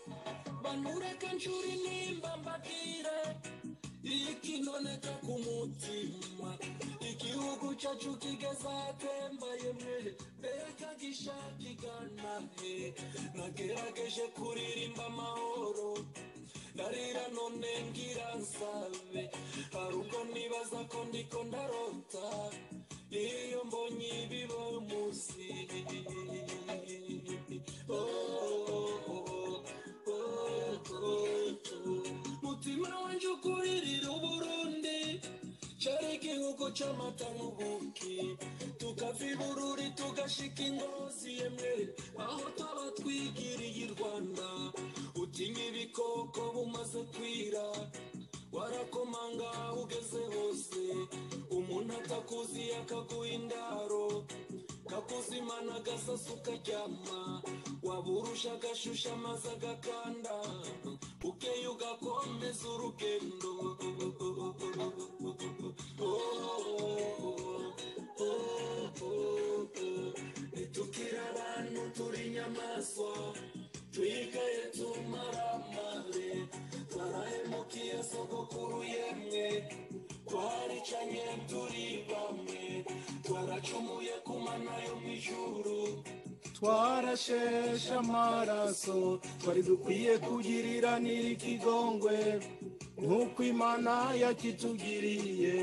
reka ntureke nshura intimba mbabwire ikinoneka ku mutima igihugu cyacu kigazatembaye mwe mbega gishaka igana he nagerageje kuririmba amahoro ndarira none ngira nsabe hari ubwo nibaza ko ndiko ndarota iyo mbonye ibiba munsi Oh, oh, oh, oh, oh. mutima wanje ukuririra uburundi cyari igihugu cy'amata n'ubuki tukava ibururi tugashika ingozi yemwe aho twaba twigiriye i rwanda utinya ibikoko bumaze kwira warakomanga ugeze hose umuntu atakuzi akaguha indaro kakuzimana agasasa ukaryama waburusha agashusha amazi agakanda ukeye ugakomeza urugendo nitukira abantu turi inyamaswa twikaye tumara amare twarahemukiye sogokuru yemwe twaricanye turi bamwe twaracumuye ku mana yo mu ijuru twarasheshe amaraso twari dukwiye kugirira n'irikigongwe nk'uko imana yakitugiriye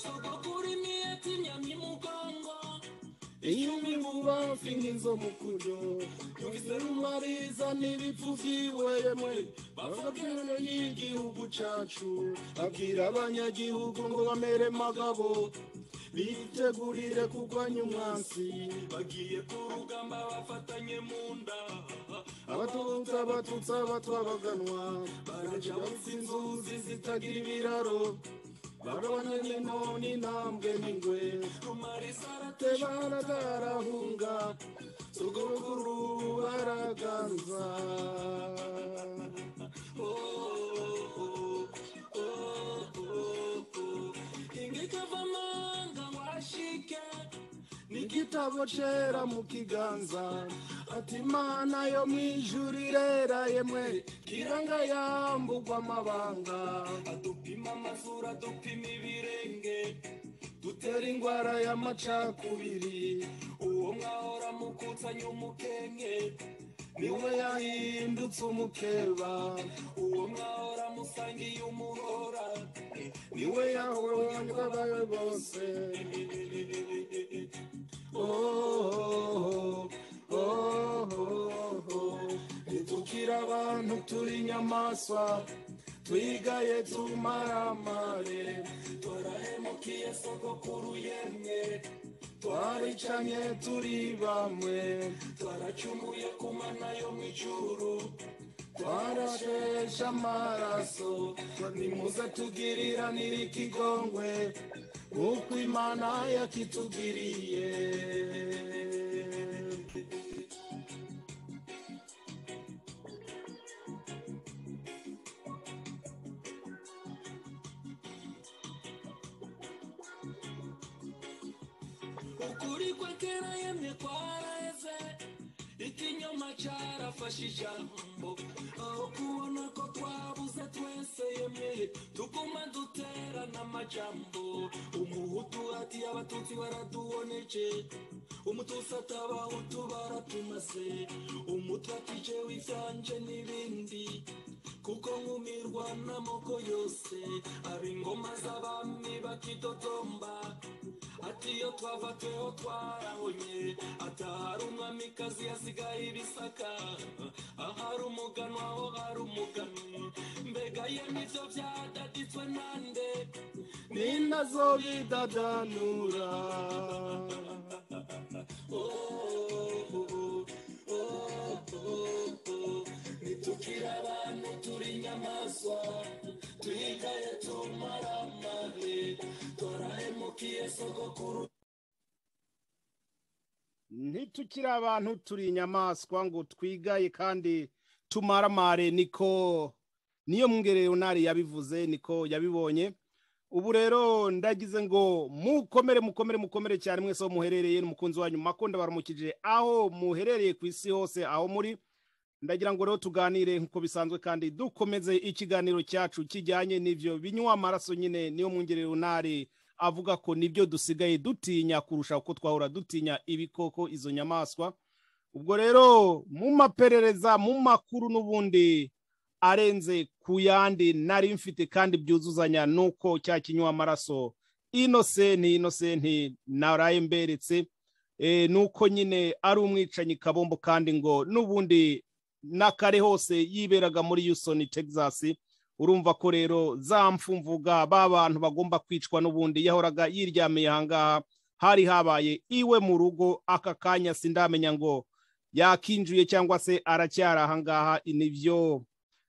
sogokuru imiyeti imyamya imugongo iyo imibuba mfinga inzomukujo yumvise rumariza n'ibipfu vyiwe yemwe bavugana y'igihugu cacu abwira abanyagihugu ngo bamere magabo bitegurire kurwanya umwansi bagiye ku rugamba bafatanye mu nda abatutsi abatutsi abatwabaganwa baraja bafite inzuzi zitagira ibiraro barabona n'inko n'intambwe n'ingwe rumariza te aratesha baratarahunga sogokuru baraganza ingikavamanga washike n'igitabo cera mu kiganza ati imana yo mu ijuru irera yemwe kiranga yambugwa amabanga adupima amazuru adupima ibirenge dutera indwara y'amacakubiri uwo mwahora mukutsanya umukenke niwe yahindutse umukeba uwo mwahora musangiye umuhora niwe yahonywa abawe bose ntitukira abantu turi inyamaswa twigaye tumaramare twarahemukiye sogokuru yemwe twaricanye turi bamwe twaracumuye ku mana yo mu ijuru twarasheshe amaraso nimuze tugirira n'irikigongwe nk'uko imana yakitugiriye ukuri kwe kera yemye kwareze ikinyoma cyarafashe ijambo aho kubona ko twabuze twese yemye tuguma duterana amajambo umuhutu ati abatutsi baraduboneje umututsi ati abahutu baratumaze umutwe ati jewe ibyanjye n'ibindi kuko nkumirwa n'amoko yose ab'ingoma z'abami bakidodomba ati iyo twava tweho twarahonye atahari umwamikazi yasigaye ibisaka ahari umuganwa aho hari umuganwa mbega ye nibyo byadaditswe nande ni nazo bidadanura Oh, oh, oh, oh, oh, kuru ntitukiri abantu turi inyamaswa ngo twigaye kandi tumaramare niko niyo mwungereyonari yabivuze niko yabibonye ubu rero ndagize ngo mukomere mukomere mukomere cyane mwese aho muherereye n'umukunzi wanyu makunda baramukije aho muherereye ku isi hose aho muri ndagira ngo rero tuganire nk'uko bisanzwe kandi dukomeze ikiganiro cyacu kijyanye n'ibyo binywa amaraso nyine niyo mwungereyonari avuga ko nibyo dusigaye dutinya kurusha uko twahora dutinya ibikoko izo nyamaswa ubwo rero mu maperereza mu makuru n'ubundi arenze ku yandi nari mfite kandi byuzuzanya nuko cya kinywa amaraso inosenti inosenti naraye mberetse e, nuko nyine ari umwicanyi kabombo kandi ngo n'ubundi n'akare hose yiberaga muri yusoni texas urumva ko rero za mfumvuga b'abantu bagomba kwicwa n'ubundi yahoraga yiryamiye ahangaha hari habaye iwe mu rugo aka kanya sindamenya ngo yakinjuye cyangwa se aracyari ahangaha nibyo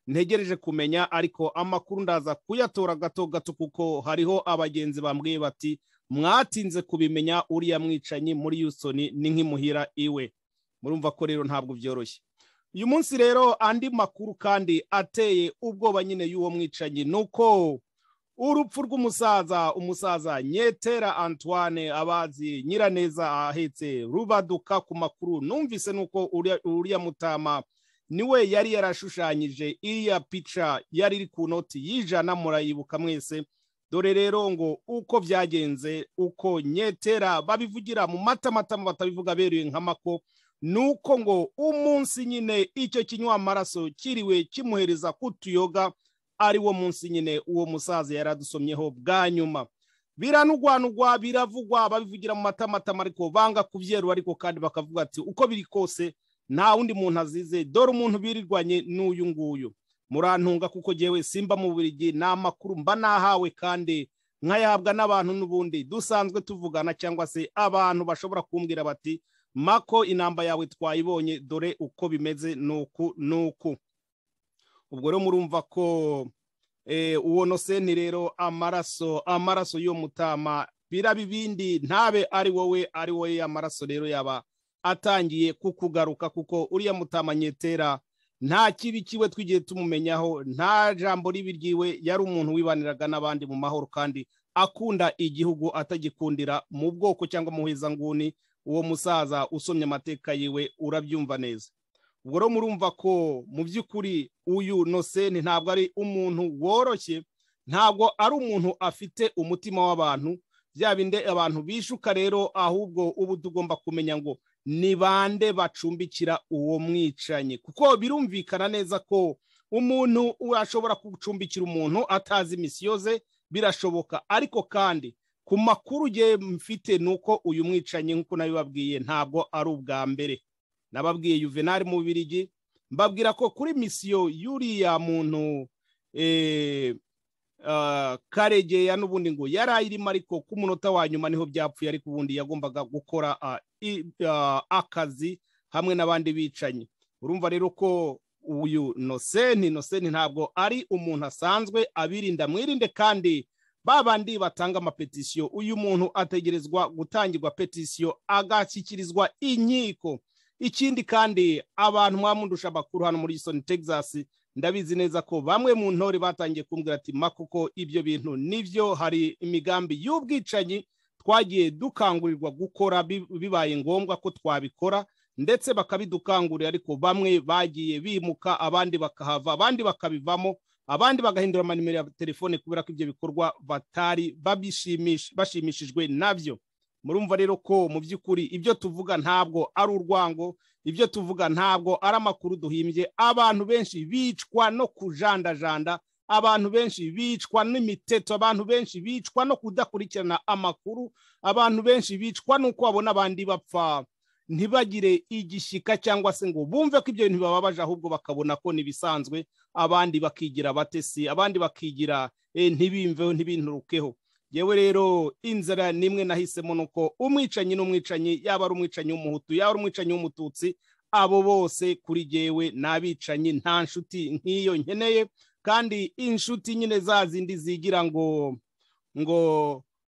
ntegereje kumenya ariko amakuru ndaza kuyatora gato gato kuko hariho abagenzi bambwiye bati mwatinze kubimenya uriya mwicanyi muri yusoni ni nk'imuhira iwe murumva ko rero ntabwo byoroshye uyu munsi rero andi makuru kandi ateye ubwoba nyine y'uwo mwicanyi ni uko urupfu rw'umusaza umusaza nyetera antoine abazi nyiraneza ahetse rubaduka ku makuru numvise nuko uriya- uriya mutama niwe yari yarashushanyije iriya pica yari iri ku noti y'ijana murayibuka mwese dore rero ngo uko byagenze uko nyetera babivugira mu matamatama batabivuga beruye nk'amako nuko ngo umunsi nyine icyo kinywa amaraso kiriwe kimuhereza kutuyoga ari wo munsi nyine uwo musaza yaradusomyeho bwa nyuma biranugwanugwa biravugwa babivugira mu matamatama ariko banga kubyerura ariko kandi bakavuga ati uko biri kose nta wundi muntu azize dore umuntu birirwanye n'uyu nguyu murantunga kuko jyewe simba mu burigi ni amakuru mba nahawe kandi nkayahabwa n'abantu n'ubundi dusanzwe tuvugana cyangwa se abantu bashobora kumbwira bati mako inamba yawe twayibonye dore uko bimeze nuku nuku ubwo rero murumva ko eh, uwo nosenti rero amaraso amaraso y'uwo mutama biraba ibindi ntabe ari wowe ari wowe amaraso rero yaba atangiye kukugaruka kuko uriya mutama nyetera nta kibi kiwe twigiye tumumenyaho nta jambo ribi ryiwe yari umuntu wibaniraga n'abandi mu mahoro kandi akunda igihugu atagikundira mu bwoko cyangwa mu hezanguni uwo musaza usomye amateka yiwe urabyumva neza ubwo rero murumva ko mu by'ukuri uyu nosenti ntabwo ari umuntu woroshye ntabwo ari umuntu afite umutima w'abantu bya binde abantu bishuka rero ahubwo ubu tugomba kumenya ngo ni bande bacumbikira uwo mwicanyi kuko birumvikana neza ko umuntu ashobora gucumbikira umuntu atazi imisiyo ze birashoboka ariko kandi ku makuru ye mfite ni uko uyu mwicanyi nk'uko nabibabwiye ntabwo ari ubwa mbere nababwiye yuvenali mu Bubirigi mbabwira ko kuri misiyo y'uriya muntu eh, ah, karegeya n'ubundi ngo yari ayirimo ariko ku munota wa nyuma niho byapfuye ariko ubundi yagombaga gukora ah, i- ah, akazi hamwe n'abandi bicanyi urumva rero ko uyu nosenti nosenti ntabwo ari umuntu asanzwe abirinda mwirinde kandi babandi batanga amapetisiyo uyu muntu ategerezwa gutangirwa petisiyo agashyikirizwa inkiko ikindi kandi abantu mwamundusha amakuru hano muri Houston Texas ndabizi neza ko bamwe mu ntore batangiye kumbwira ati makuko ibyo bintu nibyo hari imigambi y'ubwicanyi twagiye dukangurirwa gukora bi- bibaye ngombwa ko twabikora ndetse bakabidukangurira ariko bamwe bagiye bimuka abandi bakahava abandi bakabivamo abandi bagahindura amanimero ya telefone kubera ko ibyo bikorwa batari babishimisha- bashimishijwe nabyo murumva rero ko mu by'ukuri ibyo tuvuga ntabwo ari urwango ibyo tuvuga ntabwo ari amakuru duhimbye abantu benshi bicwa no kujandajanda abantu benshi bicwa n'imiteto abantu benshi bicwa no kudakurikirana amakuru abantu benshi bicwa n'uko babona abandi bapfa ntibagire igishyika cyangwa se ngo bumve ko ibyo bintu bibabaje ahubwo bakabona ko ntibisanzwe abandi bakigira abatesi abandi bakigira eh, ntibimveho ntibinturukeho yewe rero inzara nimwe nahisemo ni uko umwicanyi n'umwicanyi yaba ari umwicanyi w'umuhutu yaba ari umwicanyi w'umututsi abo bose kuri jyewe ni abicanyi nta nshuti nk'iyo nkeneye kandi inshuti nyine za zindi zigira ngo ngo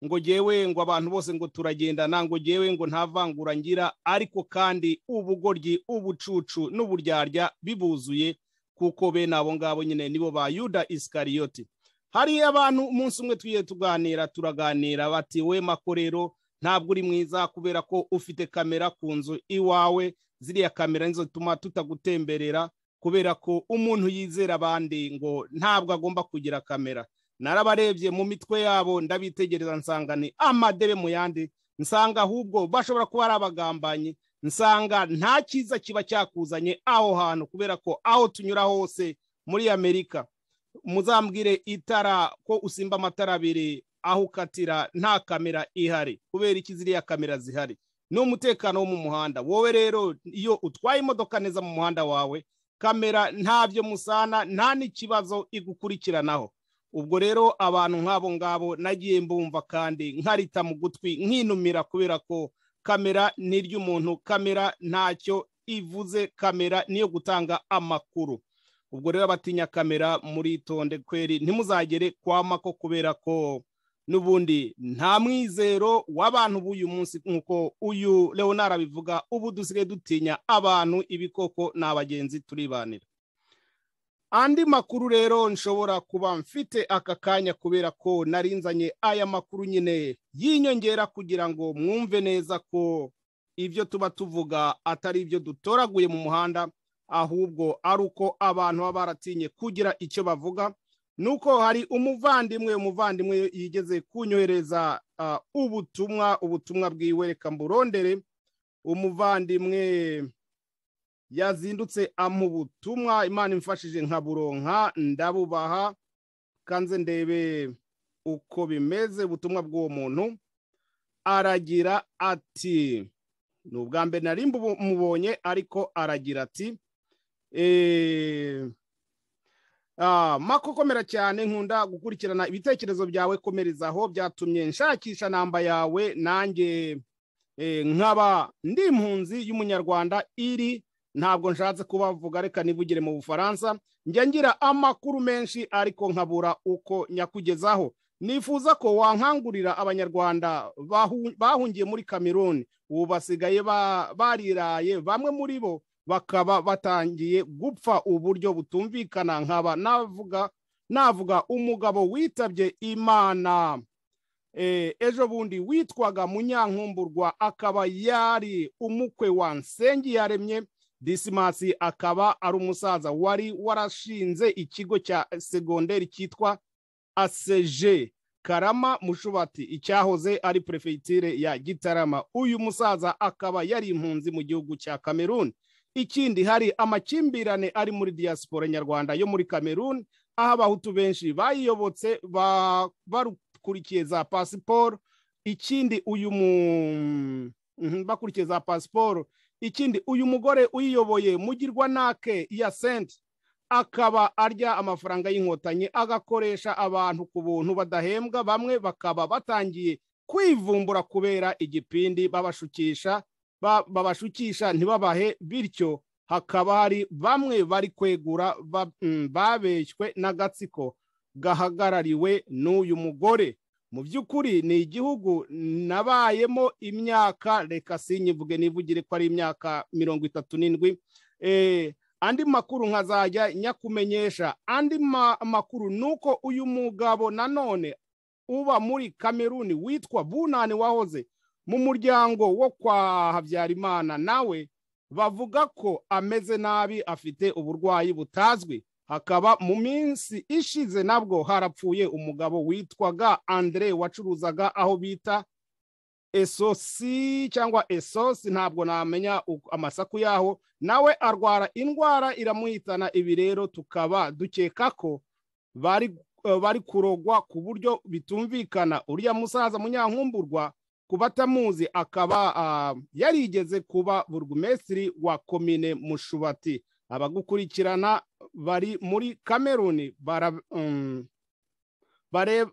ngo jyewe ngo abantu bose ngo turagendana ngo jyewe ngo nta vangura ngira ariko kandi ubugoryi ubucucu n'uburyarya bibuzuye kuko bene abo ngabo nyine nibo ba yuda isikariyoti hari abantu umunsi umwe tugiye tuganira turaganira bati we makorero ntabwo uri mwiza kubera ko ufite kamera ku nzu iwawe ziriya kamera nizo zituma tutagutemberera kubera ko umuntu yizera abandi ngo ntabwo agomba kugira kamera narabarebye mu mitwe yabo ndabitegereza nsanga ni amadebe mu yandi nsanga ahubwo bashobora kuba ari abagambanyi nsanga nta cyiza kiba cyakuzanye aho hantu kubera ko aho tunyura hose muri amerika muzambwire itara ko usimba amatara abiri aho ukatira nta kamera ihari kubera iki ziriya kamera zihari ni umutekano wo mu muhanda wowe rero iyo utwaye imodoka neza mu muhanda wawe kamera ntabyo musana nta n'ikibazo igukurikiranaho ubwo rero abantu nk'abo ngabo nagiye mbumva kandi nkarita mu gutwi nkinumira kubera ko kamera ni iry'umuntu kamera ntacyo ivuze kamera niyo gutanga amakuru ubwo rero abatinya kamera muritonde kweri ntimuzagere kwa mako kubera ko n'ubundi nta mwizero w'abantu b'uyu munsi nk'uko uyu leonard abivuga ubu dusigaye dutinya abantu ibikoko ni abagenzi turibanira andi makuru rero nshobora kuba mfite aka kanya kubera ko narinzanye aya makuru nyine y'inyongera kugira ngo mwumve neza ko ibyo tuba tuvuga atari ibyo dutoraguye mu muhanda ahubwo ari uko abantu baba baratinye kugira icyo bavuga nuko hari umuvandimwe umuvandimwe yigeze kunyohereza ah, ubutumwa ubutumwa bwiwe reka mburondere umuvandimwe yazindutse amuha ubutumwa imana imfashije nka buronka ndabubaha kanze ndebe uko bimeze ubutumwa bw'uwo muntu aragira ati ni ubwa mbere nari mubonye ariko aragira ati "Eh, ah, mako komera cyane nkunda gukurikirana ibitekerezo byawe komerezaho byatumye nshakisha namba yawe nanjye eh, nkaba ndi impunzi y'umunyarwanda iri ntabwo nshatse kubavuga reka nivugire mu bufaransa njya ngira amakuru menshi ariko nkabura uko nyakugezaho nifuza ko wankangurira abanyarwanda bahu- bahungiye muri kameruni ubu basigaye ba- bariraye bamwe muri bo bakaba batangiye gupfa uburyo butumvikana nkaba navuga navuga umugabo witabye imana Eh, ejo bundi witwaga munyankumburwa akaba yari umukwe wa nsengiyaremye disimasi akaba ari umusaza wari warashinze ikigo cya segonderi cyitwa aseje karama mushubati icyahoze ari perefegitire ya gitarama uyu musaza akaba yari impunzi mu gihugu cya kameruni ikindi hari amakimbirane ari muri diaspora nyarwanda yo muri kameruni aho abahutu benshi bayiyobotse ba- barukurikiye za pasiporo ikindi uyu mu Mhm, bakurikiye za pasiporo ikindi uyu mugore uyiyoboye mugirwa nake ya senti akaba arya amafaranga y'inkotanyi agakoresha abantu ku buntu badahembwa bamwe bakaba batangiye kwivumbura kubera igipindi babashukisha ba- babashukisha ntibabahe bityo hakaba hari bamwe bari kwegura ba- mm, babeshywe n'agatsiko gahagarariwe n'uyu mugore mu by'ukuri ni igihugu nabayemo imyaka reka sinyivuge nivugire ko ari imyaka mirongo itatu n'indwi Eh, andi makuru nkazajya nyakumenyesha andi ma- makuru ni uko uyu mugabo nanone uba muri kameruni witwa bunani wahoze mu muryango wo kwa habyarimana nawe bavuga ko ameze nabi afite uburwayi butazwi hakaba mu minsi ishize nabwo harapfuye umugabo witwaga andre wacuruzaga aho bita esosi cyangwa esosi ntabwo namenya uko- amasaku yaho nawe arwara indwara iramuhitana ibi rero tukaba dukeka ko bari eh, bari kurogwa ku buryo bitumvikana uriya musaza munyankumburwa ku batamuzi akaba ah, yarigeze kuba burugumesitiri wa komine mushubati abagukurikirana bari muri kameruni bara, um, bare,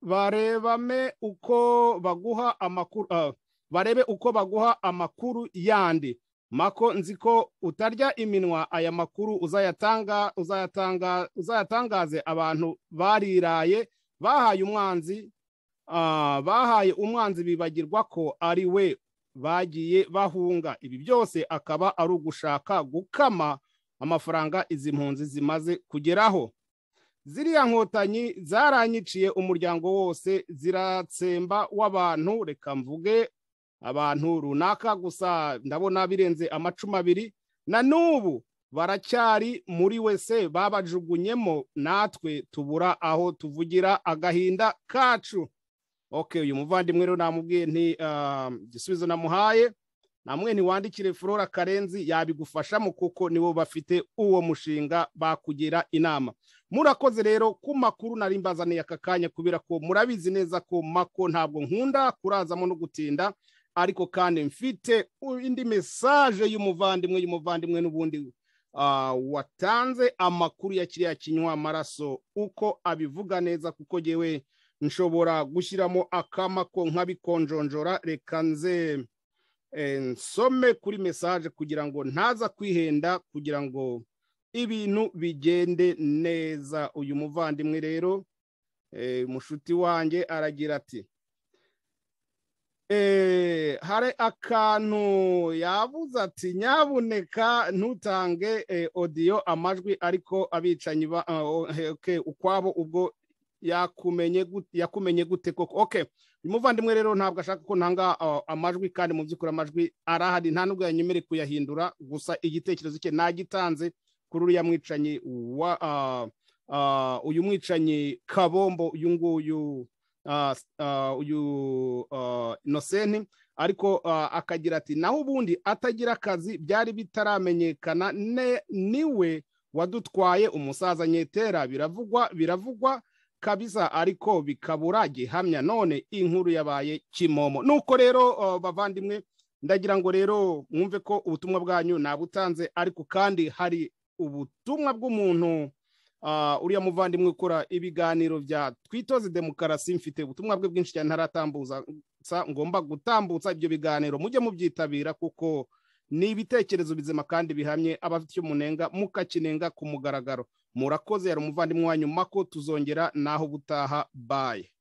barebame uko baguha amakuru ah, barebe uko baguha amakuru yandi mako nzi ko utarya iminwa aya makuru uzayatanga uzayatanga uzayatangaze abantu bariraye bahaye umwanzi ah, bahaye umwanzi bibagirwa ko ari we bagiye bahunga ibi byose akaba ari ugushaka gukama amafaranga izi mpunzi zimaze kugeraho ziriya nkotanyi zaranyiciye umuryango wose ziratsemba w'abantu reka mvuge abantu runaka gusa ndabona birenze amacumi abiri na n'ubu baracyari muri wese babajugunyemo natwe tubura aho tuvugira agahinda kacu oke uyu muvandimwe rero namubwiye nti ah, igisubizo namuhaye namwe ntiwandikire flora karenzi yabigufashamo kuko nibo bafite uwo mushinga bakugira inama murakoze rero ku makuru nari mbazaniye aka kanya kubera ko murabizi neza ko mako ntabwo nkunda kurazamo no gutinda ariko kandi mfite indi mesaje y'umuvandimwe y'umuvandimwe n'ubundi ah, watanze amakuru ya kiriya kinywa amaraso uko abivuga neza kuko yewe nshobora gushyiramo akamako nkabikonjonjora reka nze eh, nsome kuri mesaje kugira ngo ntaza kwihenda kugira ngo ibintu bigende neza uyu muvandimwe rero eh, mushuti wanjye aragira ati eh, hari akantu yavuze ati nyabuneka ntutange eh, odiyo amajwi ariko abicanyi ba- ah, o- eh, okay, ukwabo ubwo yakumenye gut- yakumenye gute koko okay uyu muvandimwe rero ntabwo ashaka ko ntanga uh, amajwi kandi mu by'ukuri amajwi arahari nta nubwo yanyemereye kuyahindura gusa igitekerezo cye nagitanze kuri uriya mwicanyi wa uh, uh, uyu mwicanyi kabombo uyu nguyu uh, s- uh, uyu uh, inosenti ariko uh, akagira ati naho ubundi atagira akazi byari bitaramenyekana ne- niwe wadutwaye umusaza nyetera biravugwa biravugwa kabisa ariko bikabura gihamya none inkuru yabaye kimomo nuko rero uh, bavandimwe ndagira ngo rero mwumve ko ubutumwa bwanyu nabutanze ariko kandi hari ubutumwa bw'umuntu uh, uriya muvandimwe ukora ibiganiro bya twitoze demokarasi mfite ubutumwa bwe bwinshi cyane ntaratambuza sa- ngomba gutambutsa ibyo biganiro mujye mubyitabira kuko ni ibitekerezo bizima kandi bihamye abafite icyo munenga mukakinenga ku mugaragaro murakoze yari umuvandimwe wanyu mako tuzongera naho ubutaha baye